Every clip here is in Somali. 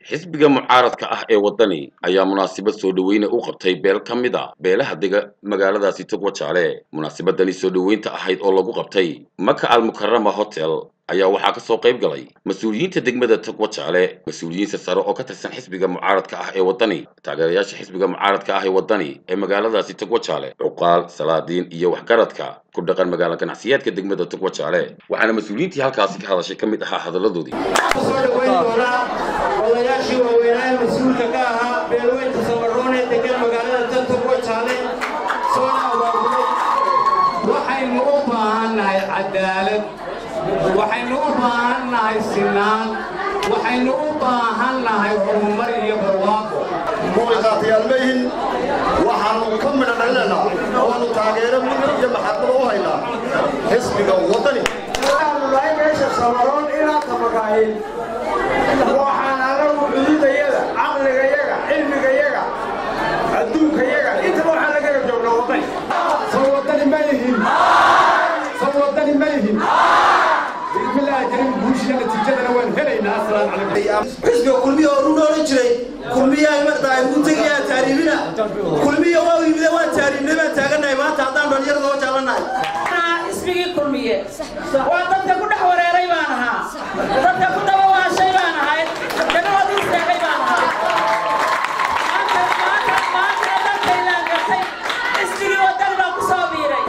xisbiga mucaaradka ah ee waddani ayaa munaasabad soo dhoweyne u qabtay beel ka mid a beelaha dega magaaladaasi togwajaale munaasabadani soo dhoweynta ahayd oo lagu qabtay maka almukarama hotel ayaa waxaa ka soo qayb galay mas-uuliyiinta degmada togwajaale mas-uuliyiin sare oo ka tirsan xisbiga mucaaradka ah ee waddani taageerayaasha xisbiga mucaaradka ah ee waddani ee magaaladaasi togwajaale cuqaal salaadiin iyo waxgaradka ku dhaqan magaalo ganacsiyeedka degmada togwajaale waxaana mas-uuliyiintii halkaasi ka hadashay ka mid ahaa hadalladoodii soo dhaweyn doonaa odayaashii waaweynaaye mas-uulka ka ahaa beelweynta sabaroon ee degan magaalada daltogwa jaale soona abaabulay waxaynu u baahannahay cadaalad waxaynu u baahannahay sinaan waxaynu u baahannahay horumar iyo barwaaqo muuliqaatayaal ma yihin waxaannu ka midha dhalinaynaa waannu taageero mid iyo maxadnimo u haynaa xisbiga waddani nahay meesha sabaroon inaan tamagahayn waxaan anagu cududayada caqligayaga cilmigayaga adduunkayaga intaba waxaan la garab joognaa waddani soo waddani ma yihin soo waddani ma yihin bismillaahi kariim guushiya natiijadana waan helaynaa assalaamu calaykum xisbiga kulmiya oo run odhan jiray kulmiyaa marta ay ugu tegayaa taariibina kulmiya waa yimide waa taariibnay baan taagannahay maanta haddaan dhalinyarada oo jaalanahay ismigii kulmiye waa dadka ku dhex wareeray baan ahaa dadka ku daba waashay baan ahay dagahoodii istaagay baan ahaa maanta maanta maanta dadkaylaan gartay ismigii wadani baan ku soo biiray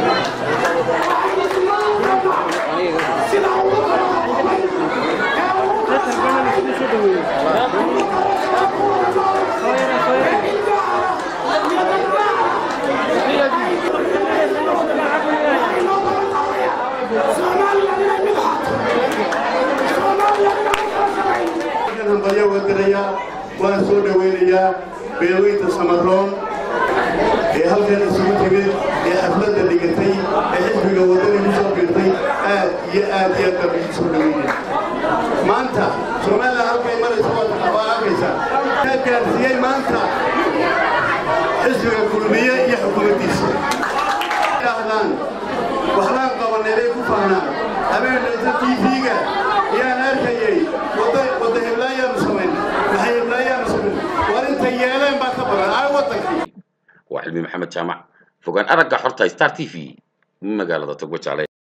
hambalyo wadanayaa waan soo dhowaynayaa beelweynta samaroon ee halkan isugu timid ee xafladda dhigatay ee xisbiga waddani ku soo biirtay aad iyo aad iyo aad baan igu soo dhowaynaya maanta somalilan halkay maraysa waa arkaysaa kaa gaarsiiyey maanta xisbiga kulmiye iyo xukuumaddiisa dhahdaan waxbaan qabanay bay ku fahnaan habeenaysa tv-ga ayaan arkayay wadda heblaayaanu samayn maxay heblaayaanu samayn war intay yeeleen baa ka badan ay waddankii waa xilmi maxamed jaamac fogaan aragga xorta star t v magaalada togwajaale